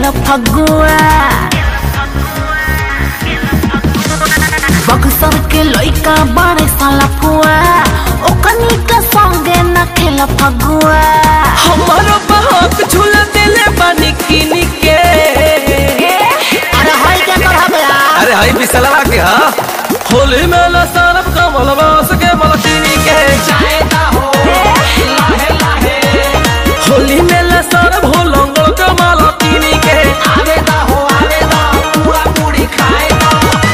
खेल फगुआ बक्सर के लइका बड़े साला फुआ ओकनी के संगे न खेल फगुआ हमारो बहक झूला देले बानी किनी के अरे हई के कर बया अरे हाई बिसलवा के हा होली में ल सरब कमल बास के मलकिनी के जायदा हो लाहे लाहे होली में ल सरब हो लंगल के मलकिनी के आवेदा हो आवेदा पूरा पूरी खाएदा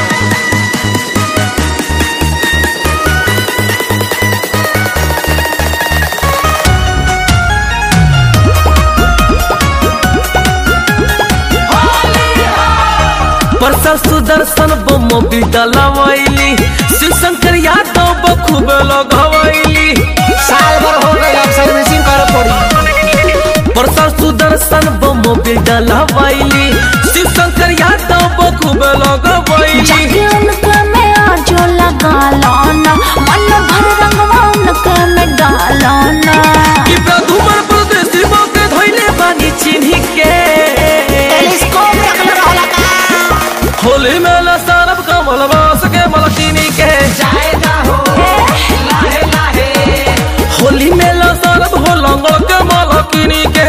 परसा सुदर्शन बम बिदलवैली शिव शंकर यादव बखूब लगवैली साल भर हो गई अब सर्विसिंग करे पड़ी परसा सुदर्शन बम बिदलवैली शिव शंकर यादव बखूब लगवैली जाके उनके में आजो लगा लाना मन भर रंगवा उनके में डालाना कि प्रधुमन प्रदेशी के धैले बानी चिन्ही के टेलीस्कोप रखले रहला का होली में ल सरब कमल बास के मलकिनी के जायदा हो लाहे लाहे होली में ल सरब हो लंगल के मलकिनी के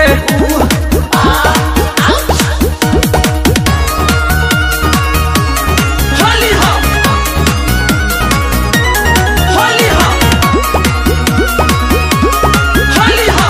होली हो होली हो होली हो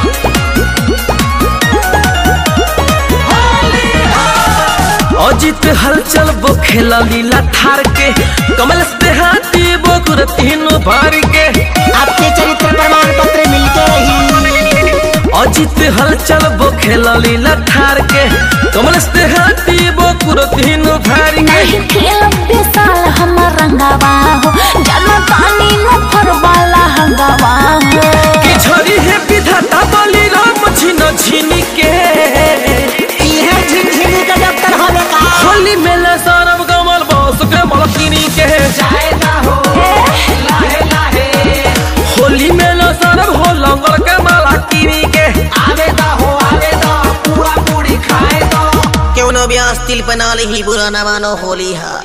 अजित हलचल वो खेला लीला थार के कमल से हाथी बोकुर तीनों भार के आपके चरित्र प्रमाण पत्र मिलते रही अजित हलचल वो खेला लीला थार के कमल से हाथी बोकुर तीनों भार के नहीं खेल बेसाल हम रंगवा हो जानो तानी न फरवाला हंगवा हो कि छोरी है विधाता बलि राम झिन झिनी के इहे झिनझिनी के डॉक्टर होवे का होली मेले सारब कमल बस के मलकिनी के जायदा हो लाहे लाहे होली मेले सारब हो लंगल के मलकिनी के आवेदा हो आवेदा पूरा पूरी खाए दो क्यों नो ब्यास तिल पना ही बुरा न मानो होली हा